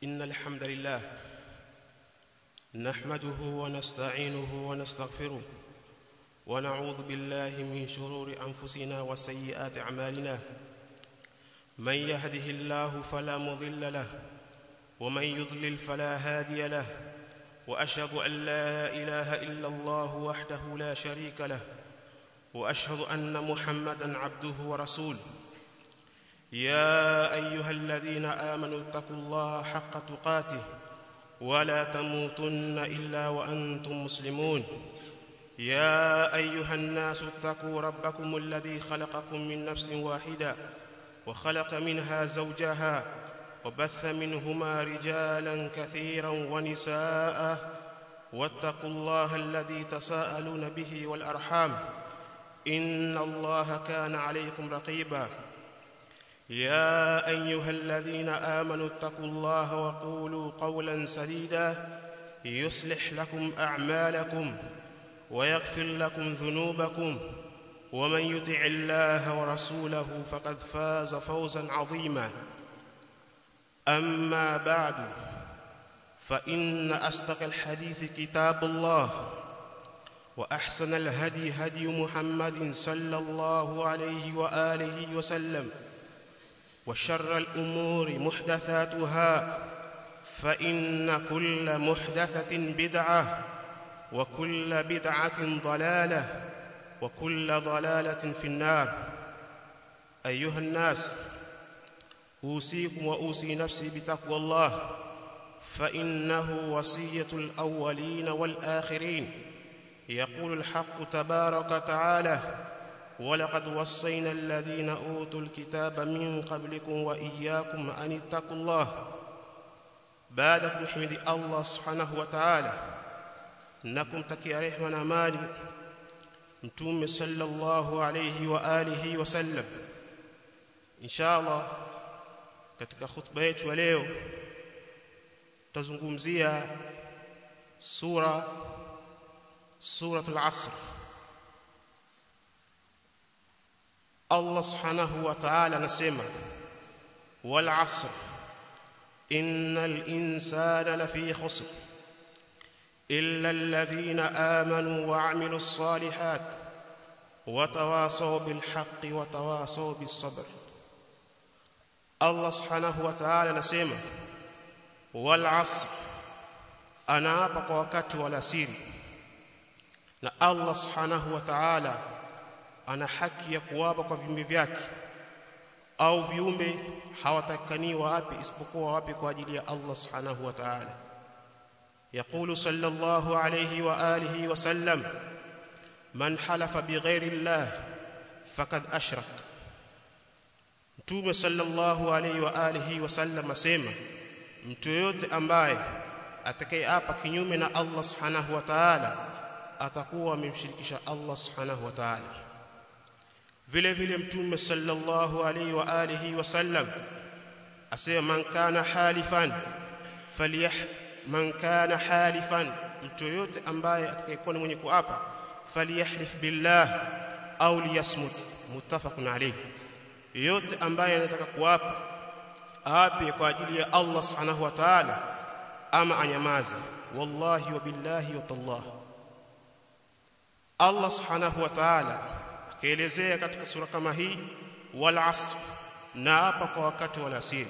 إن الحمد لله نحمده ونستعينه ونستغفره ونعوذ بالله من شرور أنفسنا وسيئات أعمالنا من يهده الله فلا مضل له ومن يضلل فلا هادي له وأشهد أن لا إله إلا الله وحده لا شريك له وأشهد أن محمدا عبده ورسوله يا أيها الذين آمنوا اتقوا الله حق تقاته ولا تموتن إلا وأنتم مسلمون يا أيها الناس اتقوا ربكم الذي خلقكم من نفس واحدة وخلق منها زوجها وبث منهما رجالا كثيرا ونساء واتقوا الله الذي تساءلون به والأرحام إن الله كان عليكم رقيبا يا أيها الذين آمنوا اتقوا الله وقولوا قولا سديدا يصلح لكم أعمالكم ويغفر لكم ذنوبكم ومن يطع الله ورسوله فقد فاز فوزا عظيما أما بعد فإن أصدق الحديث كتاب الله وأحسن الهدي هدي محمد صلى الله عليه وآله وسلم وشر الأمور محدثاتها فإن كل محدثة بدعة وكل بدعة ضلالة وكل ضلالة في النار أيها الناس أوصيكم وأوصي نفسي بتقوى الله فإنه وصية الأولين والآخرين يقول الحق تبارك وتعالى ولقد وصينا الذين أوتوا الكتاب من قبلكم وإياكم أن اتقوا الله بعدكم حمد الله سبحانه وتعالى نكم تكي رحمة amani mtume sallallahu alayhi wa alihi wasallam inshallah katika khutba yetu ya leo tutazungumzia sura suratul asr Allah subhanahu wa ta'ala anasema wal asr innal insana lafi khusr illa alladhina amanu wa 'amilus salihat wa tawasaw bil haqqi wa tawasaw bis sabr Allah subhanahu wa ta'ala anasema wal asr anaapa kwa wakati wa alasiri na Allah subhanahu wa ta'ala ana haki ya kuwapa kwa viumbe vyake au viumbe hawatakani wapi isipokuwa wapi kwa ajili ya Allah subhanahu wa ta'ala يقول صلى الله عليه واله وسلم من حلف بغير الله فقد اشرك Mtume sallallahu alayhi wa alihi wasallam asema mtu yote ambaye atakayeapa kinyume na Allah subhanahu wa ta'ala atakuwa amemshirikisha Allah subhanahu wa ta'ala vile vile mtume sallallahu alayhi wa alihi wasallam asema man kana halifan falyah man kana halifan mtu yote ambaye atakayekuwa ni mwenye kuapa falyahlif billah au liyasmut muttafaqun alayhi yote ambaye anataka kuapa aape kwa ajili ya Allah subhanahu wa ta'ala ama anyamaze wallahi wa billahi wa tallah Allah subhanahu wa ta'ala akaelezea katika sura kama hii wal asr na hapa kwa wakati wa alasiri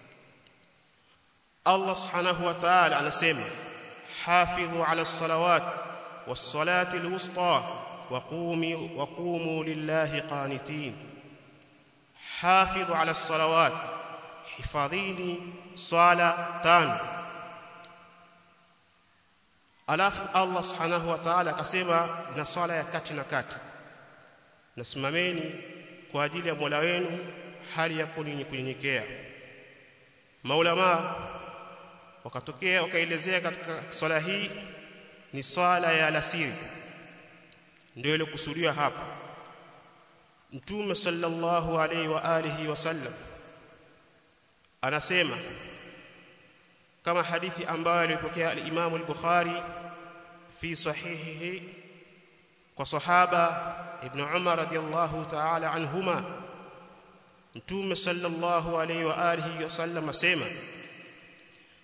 Allah subhanahu wa ta'ala anasema hafidhu ala salawat was salati alwusta wa qumi wa qumu lillahi qanitin hafidhu ala salawat hifadhini sala tano alafu Allah subhanahu wa ta'ala akasema na swala ya kati na kati nasimameni kwa ajili ya Mola wenu hali ya kunyenyekea maulama wakatokea wakaelezea katika swala hii ni swala ya alasiri ndio ile kusudiwa hapa mtume sallallahu alaihi wa alihi wasallam anasema kama hadithi ambayo alipokea al-Imam al-Bukhari fi sahihihi kwa sahaba ibn Umar radiyallahu ta'ala anhuma mtume sallallahu alayhi wa alihi wasallam asema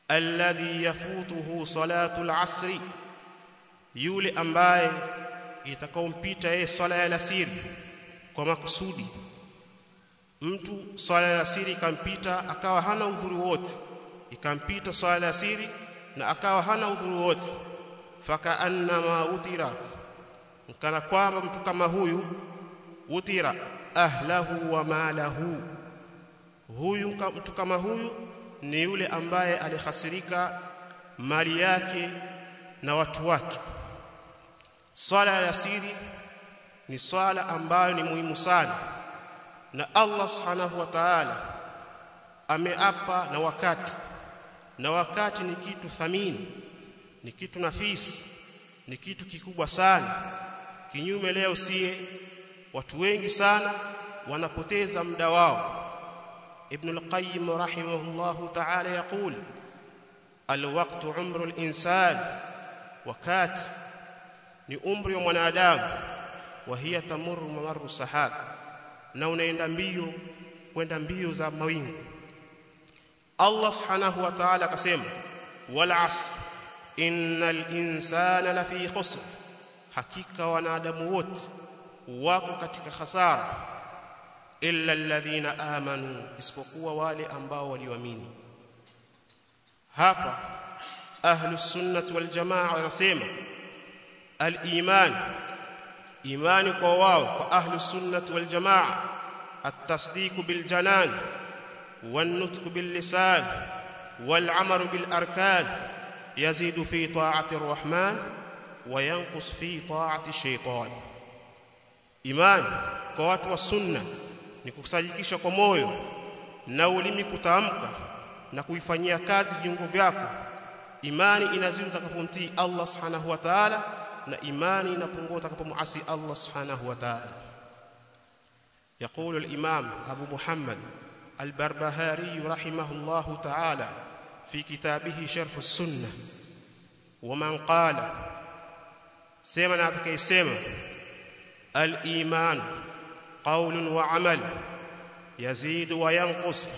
alladhi yafutuhu salatu al-asri yule ambaye itakaompita yeye swala ya alasiri kwa makusudi mtu swala ya alasiri ikampita akawa hana udhuru wote ikampita swala ya alasiri na akawa hana udhuru wote fakaannama utira kana kwamba mtu kama huyu utira ahlahu wa malahu huyu mtu kama huyu ni yule ambaye alihasirika mali yake na watu wake swala ya asiri ni swala ambayo ni muhimu sana na Allah subhanahu wa ta'ala ameapa na wakati na wakati ni kitu thamini ni kitu nafisi ni kitu kikubwa sana kinyume leo sie watu wengi sana wanapoteza muda wao ibn al-qayyim rahimahullahu ta'ala yaqul الوقت عمر الانسان wakati ni umri wa mwanadamu wa hiya tamurru mamarru sahab na unaenda mbio kwenda mbio za mawingu Allah subhanahu wa ta'ala akasema wal asr innal insana lafi khusr hakika wanadamu wote wako katika hasara illa alladhina amanu isipokuwa wale ambao walioamini hapa ahlus sunnah wal jamaa wanasema al-iman imani kwa wao kwa ahlus sunnah wal jamaa at-tasdiq bil janan wan-nutq bil lisan wal 'amalu bil arkan yazidu fi ta'ati ar-rahman wa yanqus fi ta'ati ash-shaytan iman kwa watu wa sunna ni kukusajikisha kwa moyo na ulimi kutamka na kuifanyia kazi viungo vyako imani inazidi utakapomtii Allah subhanahu wa ta'ala na imani inapungua utakapomuasi Allah subhanahu wa ta'ala يقول الإمام أبو محمد البربهاري رحمه الله تعالى في كتابه شرح السنة ومن قال سيما نعطيك سيما الإيمان قول وعمل يزيد وينقص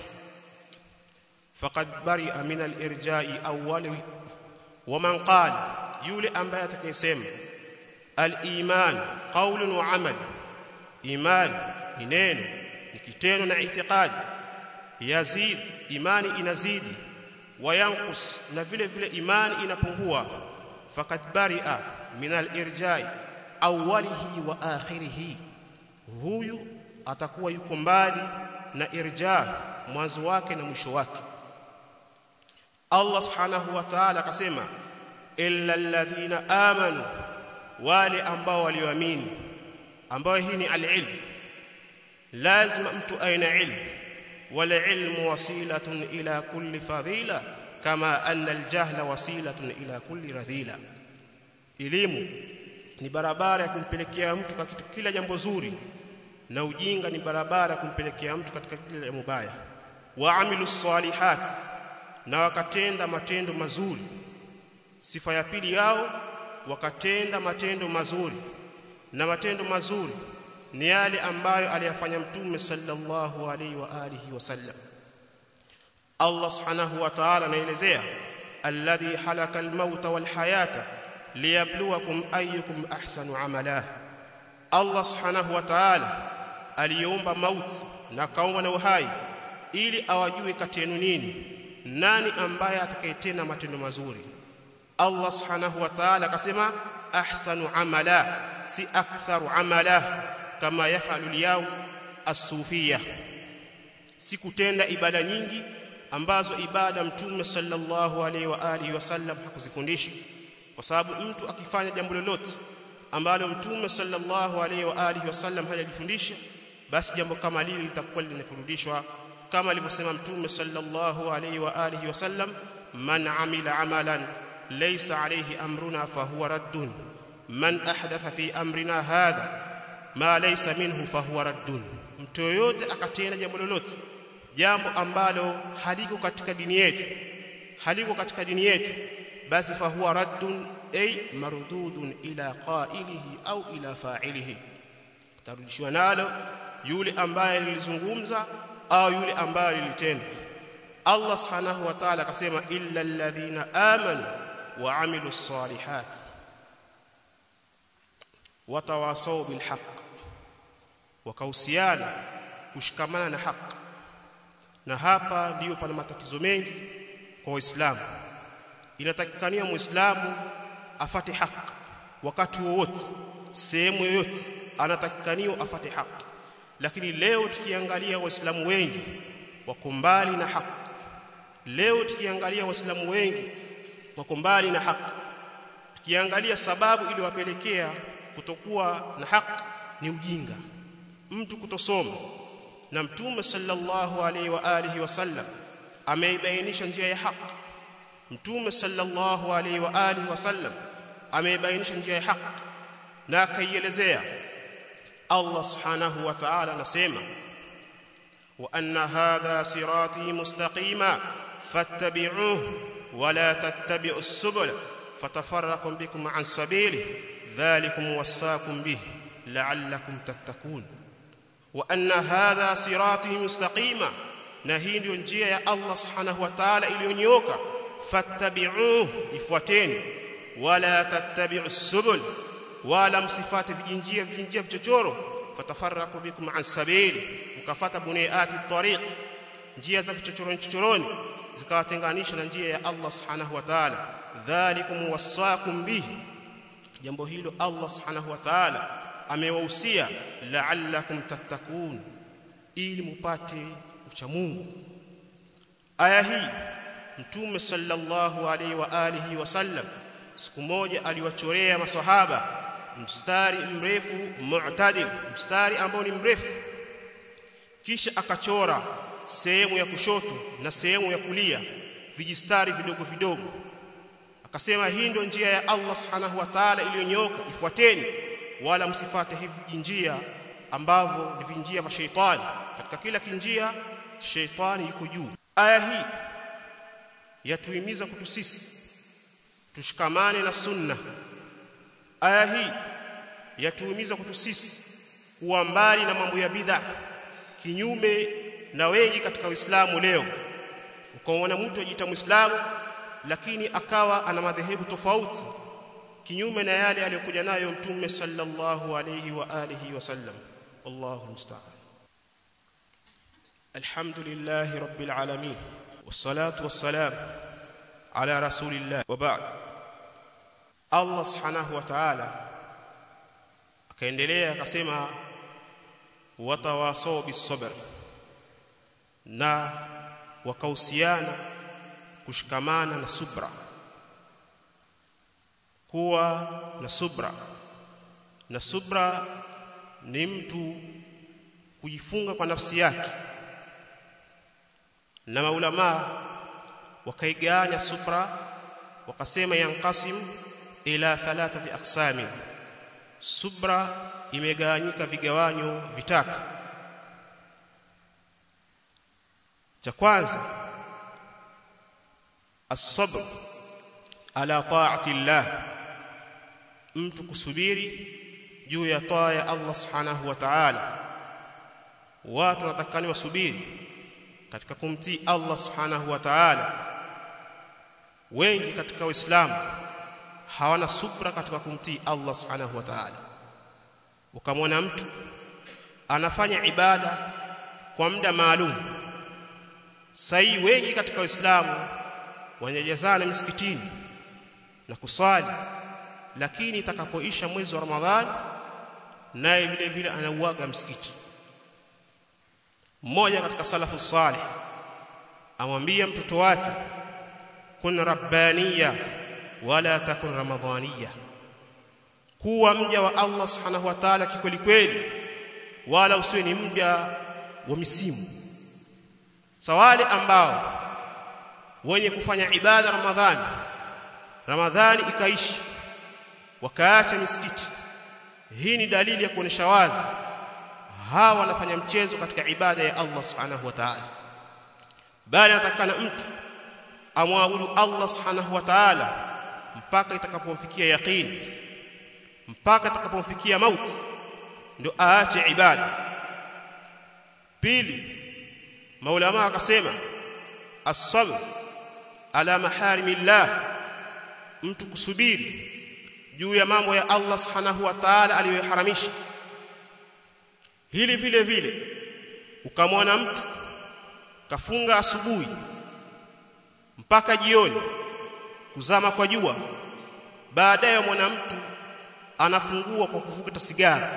فقد برئ من الإرجاء أول ومن قال يولي أنباء تكيسم الإيمان قول وعمل إيمان نينو نكتين ناعتقاد يزيد إيمان إنزيد وينقص نفل فل إيمان إنپungua فقد برئ من الإرجاء أوله وآخره huyu atakuwa yuko mbali na irja mwanzo wake na mwisho wake Allah subhanahu wa ta'ala akasema illa alladhina amanu wale ambao walioamini ambao hii ni alilm lazima mtu aina ilmu wala ilmu wasilatun ila kulli fadhila kama anna aljahla wasilatun ila kulli radhila elimu ni barabara ya kumpelekea mtu katika kila jambo zuri na ujinga ni barabara ya kumpelekea mtu katika kila jambo baya waamilu salihat na wakatenda matendo mazuri sifa ya pili yao wakatenda matendo mazuri na matendo mazuri ni yale ambayo aliyafanya mtume sallallahu alaihi wa alihi wasallam Allah subhanahu wa ta'ala anaelezea alladhi halaka almauta walhayata liyabluwakum ayyukum ahsanu amala Allah subhanahu wa ta'ala aliumba mauti na kaumba na uhai ili awajue kati yenu nini nani ambaye atakayetenda matendo mazuri Allah subhanahu wa ta'ala akasema ahsanu amala si aktharu amala kama yafalu al-yawm as-sufiyya si kutenda ibada nyingi ambazo ibada mtume sallallahu alaihi wa alihi wasallam hakuzifundisha kwa sababu mtu akifanya jambo lolote ambalo mtume sallallahu alaihi wa alihi wasallam hajajifundisha basi jambo kama lile litakuwa linakurudishwa kama alivyosema mtume sallallahu alaihi wa alihi wasallam man amila amalan laysa alayhi amruna fahuwa raddun man ahdatha fi amrina hadha ma laysa minhu fahuwa raddun mtu yoyote akatenda jambo lolote jambo ambalo haliko katika dini yetu haliko katika dini yetu basi fahuwa raddun ay mardudun ila qailihi au ila fa'ilihi tarudishwa nalo yule ambaye lilizungumza au yule ambaye lilitenda Allah subhanahu wa ta'ala akasema illa alladhina amanu wa amilus salihat watawasau bilhaq wakahusiana kushikamana na haki na hapa ndiyo pana matatizo mengi kwa waislamu inatakikania muislamu afate haki wakati wowote sehemu yoyote anatakikaniwa afate haki lakini leo tukiangalia waislamu wengi wako mbali na haki leo tukiangalia waislamu wengi wako mbali na haki tukiangalia sababu iliyowapelekea kutokuwa na haki ni ujinga mtu kutosoma na mtume sallallahu alaihi wa alihi wasallam ameibainisha njia ya haki mtume sallallahu alaihi wa alihi wasallam ameibainisha njia ya haki na akaielezea Allah subhanahu wa ta'ala anasema wa anna hadha sirati mustaqima fattabi'uhu wa la tattabi'us subula fatafarraqu bikum an sabili dhalikum wasaakum bihi la'allakum tattaqun wa anna hadha sirati mustaqima na hii ndio njia ya Allah subhanahu wa ta'ala iliyonyooka fattabi'uhu ifuateni wala tattabi'us subul wala msifate vijinjia vijinjia vichochoro fatafarraqu bikum an sabili mkafata bunayati tariq njia za vichochoroni chochoroni zikawatenganisha na njia ya Allah subhanahu wa ta'ala dhalikum wasaakum bihi jambo hilo Allah subhanahu wa ta'ala amewahusia la'allakum tattakun ili mupate ucha Mungu aya hii mtume sallallahu alaihi wa alihi wasallam siku moja aliwachorea maswahaba mstari mrefu mu'tadil mstari ambao ni mrefu kisha akachora sehemu ya kushoto na sehemu ya kulia vijistari vidogo vidogo akasema hii ndio njia ya Allah subhanahu wa ta'ala iliyonyooka ifuateni wala msifate hivi njia ambavyo ni vinjia vya sheitani katika kila kinjia sheitani yuko juu aya hii yatuhimiza kutu sisi tushikamane na sunna aya hii yatuhimiza kutu sisi kuwa mbali na mambo ya bid'a kinyume na wengi katika Uislamu leo ukaona mtu ajiita Muislamu lakini akawa ana madhehebu tofauti kinyume na yale aliyokuja nayo mtume sallallahu alayhi wa alihi wasallam wallahu musta'an alhamdulillahi rabbil alamin wassalatu wassalam ala rasulillah wa ba'd Allah subhanahu wa ta'ala akaendelea akasema watawasau bisabr na wakahusiana kushikamana na subra kuwa na subra na subra ni mtu kujifunga kwa nafsi yake na maulama wakaigawanya subra wakasema yanqasim ila thalathati aqsami subra imegawanyika vigawanyo vitatu cha kwanza as-sabr ala ta'ati Allah mtu kusubiri juu ya taa ya Allah subhanahu wa ta'ala watu wanatakani wasubiri katika kumtii Allah subhanahu wa ta'ala wengi katika waislamu hawana subra katika kumtii Allah subhanahu wa ta'ala ukamwona mtu anafanya ibada kwa muda maalum sai wengi katika waislamu wanajazana misikitini na kusali lakini itakapoisha mwezi wa Ramadhani naye vile vile anauaga msikiti mmoja katika salafu salih amwambia mtoto wake kun rabbaniya wala takun ramadhaniya kuwa mja wa Allah subhanahu wa ta'ala kikweli kweli wala usiwe ni mja wa misimu sawale ambao wenye kufanya ibada ramadhani ramadhani ikaishi wakaacha misikiti hii ni dalili ya kuonesha wazi hawa wanafanya mchezo katika ibada ya Allah subhanahu wa ta'ala bali atakana mtu amwabudu Allah subhanahu wa ta'ala mpaka itakapomfikia yaqini mpaka itakapomfikia mauti ndio aache ibada pili maulama akasema as-sabr ala maharimillah mtu kusubiri juu ya mambo ya Allah subhanahu wa ta'ala aliyoharamisha hili vile vile ukamwona mtu kafunga asubuhi mpaka jioni kuzama kwa jua baadaye mwana mtu anafungua kwa kuvuta sigara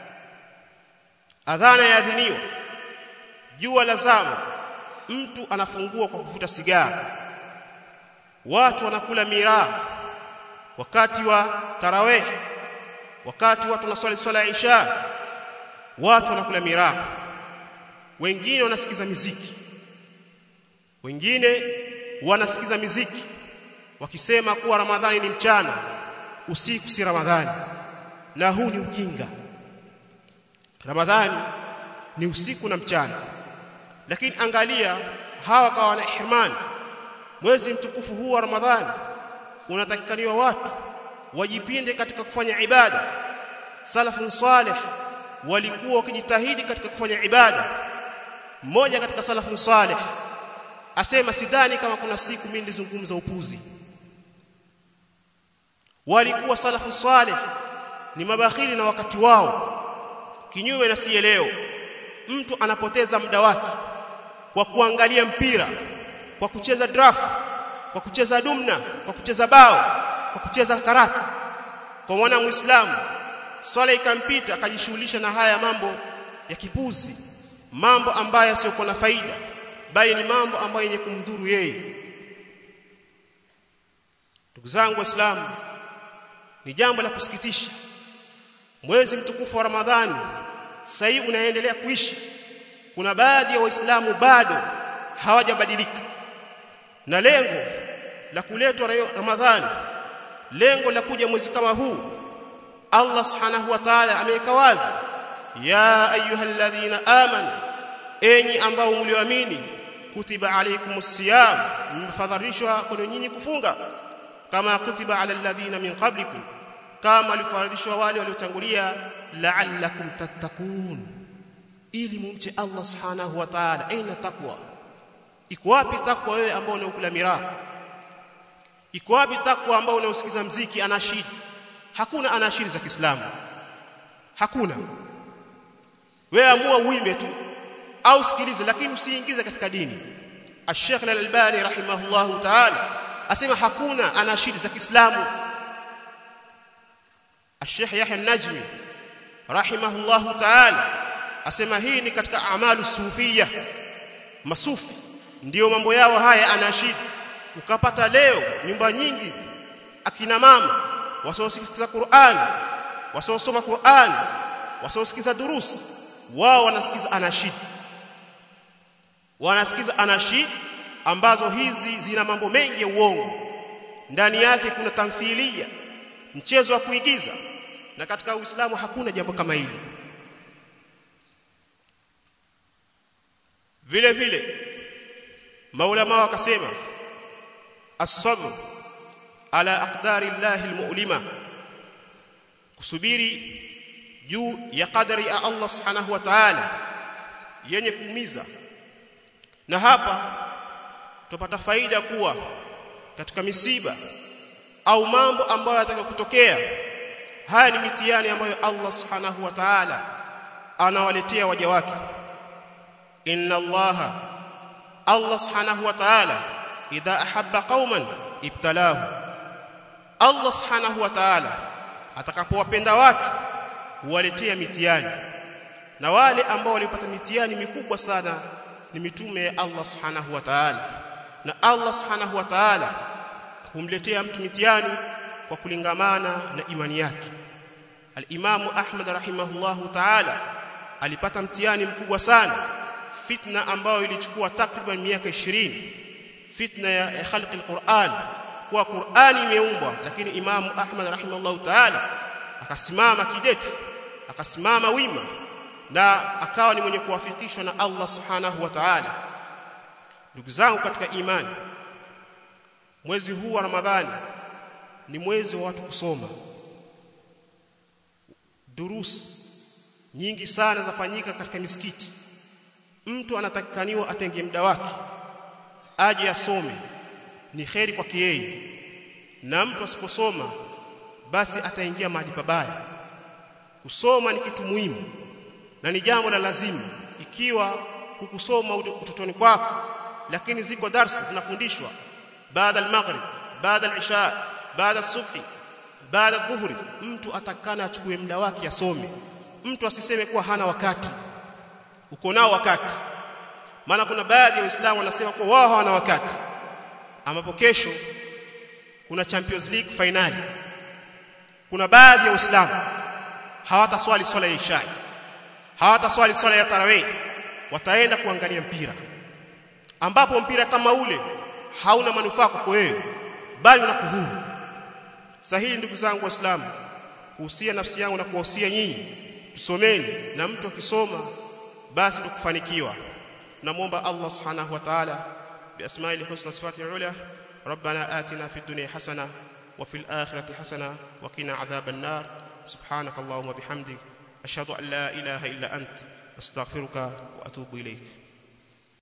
adhana yaadhiniwa jua la zama mtu anafungua kwa kuvuta sigara watu wanakula miraa wakati wa tarawih wakati watu wanaswali swala ya isha watu wanakula miraa wengine wanasikiza miziki wengine wanasikiza miziki wakisema kuwa ramadhani ni mchana usiku si ramadhani na huu ni ujinga ramadhani ni usiku na mchana lakini angalia hawa kawa wana ihrimani mwezi mtukufu huu wa ramadhani unatakikaniwa watu wajipinde katika kufanya ibada salafun salih walikuwa wakijitahidi katika kufanya ibada mmoja katika salafun salih asema sidhani kama kuna siku mimi nilizungumza upuzi walikuwa salafu salih ni mabakhili na wakati wao kinyume na siye leo mtu anapoteza muda wake kwa kuangalia mpira kwa kucheza draft kwa kucheza dumna kwa kucheza bao kwa kucheza karate kwa mwana muislamu swala ikampita akajishughulisha na haya mambo ya kipuzi mambo ambayo yasiyokuwa na faida bali ni mambo ambayo yenye kumdhuru yeye ndugu zangu waislamu ni jambo la kusikitisha mwezi mtukufu wa ramadhani sasa hivi unaendelea kuishi kuna baadhi ya waislamu bado hawajabadilika na lengo la kuletwa ramadhani lengo la kuja mwezi kama huu Allah subhanahu wa ta'ala ameweka wazi ya ayyuhalladhina amanu enyi ambao mlioamini kutiba alaykumus siyam mmefadharishwa kwenu nyinyi kufunga kama kutiba ala alladhina min qablikum kama alifaradishwa wale waliotangulia la'allakum tattaqun ili mumche Allah subhanahu wa ta'ala aina takwa iko wapi takwa wewe ambao unaokula miraa iko wapi takwa ambao unausikiza mziki anashidi hakuna anashidi za Kiislamu hakuna wewe amua uimbe tu au sikilize lakini usiingize katika dini Sheikh Al-Albani rahimahullahu ta'ala asema hakuna anashidi za Kiislamu Sheikh Yahya An-Najmi rahimahullahu ta'ala asema hii ni katika amalu sufia masufi ndiyo mambo yao haya anashidi ukapata leo nyumba nyingi akina mama wasiosikiza Qur'an wasiosoma Qur'an wasiosikiza durusi wao wanasikiza anashid wanasikiza anashid ambazo hizi zina mambo mengi ya uongo ndani yake kuna tamthilia mchezo wa kuigiza na katika Uislamu hakuna jambo kama hili vile vile maulama wakasema as-sabr ala aqdari llahi almu'lima kusubiri juu ya kadari ya Allah subhanahu wa ta'ala yenye kuumiza na hapa tupata faida kuwa katika misiba au mambo ambayo yataka kutokea haya ni mitihani ambayo Allah subhanahu wa ta'ala anawaletea waja wake inna Allah Allah subhanahu wa ta'ala idha ahabba qauman ibtalahu Allah subhanahu wa ta'ala atakapowapenda watu huwaletea mitihani na wale ambao walipata mitihani mikubwa sana ni mitume ya Allah subhanahu wa ta'ala na Allah subhanahu wa ta'ala humletea mtu mitihani kwa kulingamana na imani yake al-Imam Ahmad rahimahullahu ta'ala alipata mtihani mkubwa sana fitna ambayo ilichukua takriban miaka 20 fitna ya khalqi al-Qur'an kwa Qur'ani imeumbwa lakini Imam Ahmad rahimahullahu ta'ala akasimama kidete akasimama wima na akawa ni mwenye kuwafikishwa na Allah subhanahu wa ta'ala ndugu zangu katika imani mwezi huu wa Ramadhani ni mwezi wa watu kusoma durusi nyingi sana zafanyika katika misikiti mtu anatakikaniwa atenge muda wake aje asome ni kheri kwake yeye na mtu asiposoma basi ataingia mahali pabaya kusoma ni kitu muhimu na ni jambo la lazima ikiwa hukusoma utotoni kwako lakini ziko darsa zinafundishwa baada al-maghrib baada al-isha baada subhi baada dhuhuri mtu atakana achukue muda wake asome mtu asiseme kuwa hana wakati uko nao wakati maana kuna baadhi ya waislamu wanasema kuwa wao hawana wakati ambapo kesho kuna Champions League finali kuna baadhi ya waislamu hawataswali swala ya isha hawataswali swala ya tarawih wataenda kuangalia mpira ambapo mpira kama ule hauna manufaa kwako wewe bali unakudhuru sahihi ndugu zangu waislamu kuhusia nafsi yangu na kuwahusia nyinyi tusomeni na mtu akisoma basi tukufanikiwa namuomba Allah subhanahu wa ta'ala biasma'ihi husna sifatihi ula ربنا آتنا في الدنيا حسنة وفي الآخرة حسنة وقنا عذاب النار سبحانك اللهم وبحمدك أشهد أن لا إله إلا أنت أستغفرك وأتوب إليك